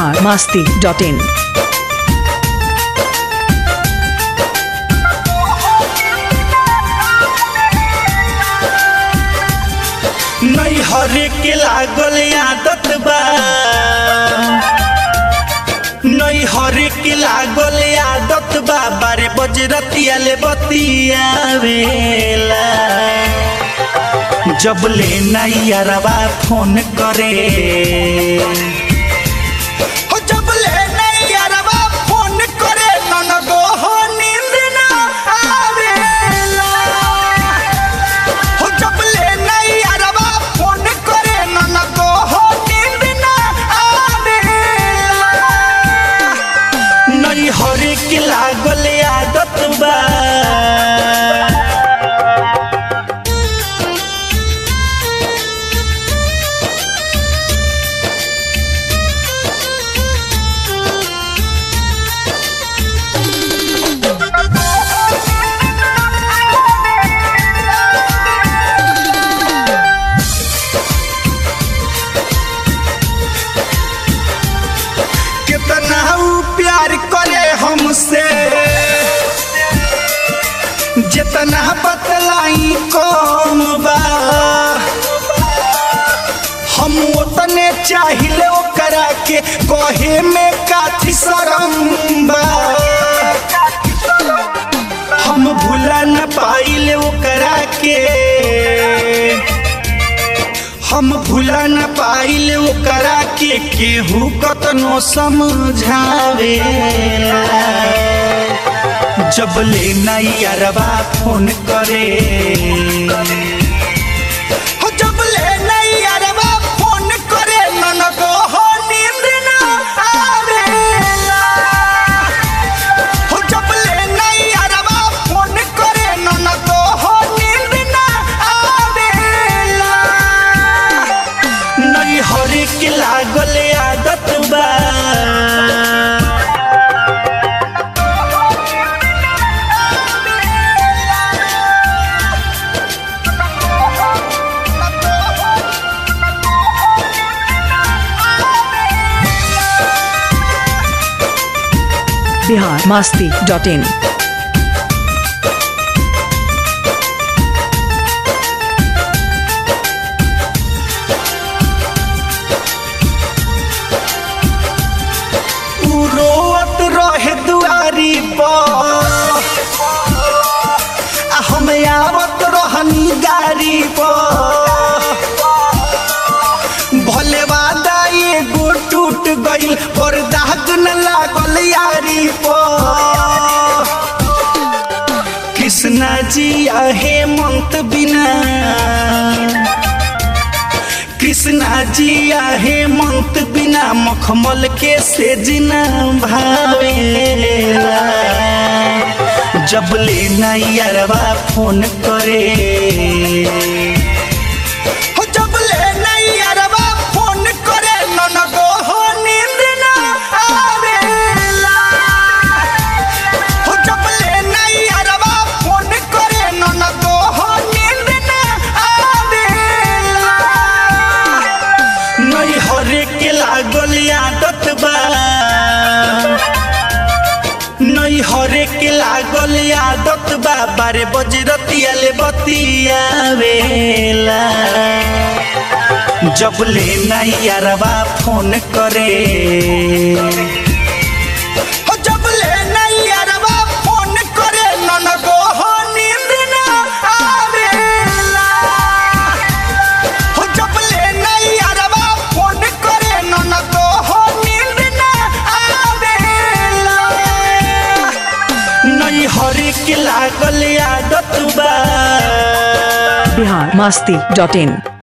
Bihar Masti dot in नहीं हरे के लागल आदत बा नहीं हरे के लागल आदत बा बारे बजरतिया ले बतियावेला जब ले नैयरवा फोन करे हो जब ले नैयरवा फोन करे ननदो हो नींद ना आवेला हो जब ले नैयरवा फोन करे ननदो हो नींद ना आवेला नहीं हरे के लागल आदत बा कितना ऊ प्यार करे हमसे जितना बतलाई कम बा हम उतने चाहिए ओकरा के कहे में काथी शरम बा हम भूला न पाइले ओकरा के हम भूला न पाइले ओकरा के केहू कतनो समझावे जब ले नैयरवा फोन करे हो जब ले नैयरवा फोन करे ननदो हो नींद ना आवेला हो जब ले नैयरवा फोन करे ननदो हो नींद ना आवेला नहीं हरे के लागल आदत बा बिहार मास्ती डॉट इन उ रोत रहे दुआरी पर आ हम आवत रहनी गाड़ी पर भले वादा एगो टूट गइल और दाग न लागल यारी पर कृष्णा जी आहे मंत बिना कृष्णा जी आहे मंत बिना मखमल के से जिना भावेला जब ले नैयरवा फोन करे हो जब ले नैयरवा फोन करे ननदो हो नींद ना आवेला हो जब ले नैयरवा फोन करे ननदो हो नींद ना आवेला नहीं हरे के लागल आदत बा नहीं हरे के लागल आदत बा बारे बजरतिया ले बतियावेला जब ले नैयरवा फोन करे हो जब ले नैयरवा फोन करे ननदो हो नींद ना आवेला हो जब ले नैयरवा फोन करे ननदो हो नींद ना आवेला नहीं हरे के लागल आदत बा बिहार मास्ती डॉट इन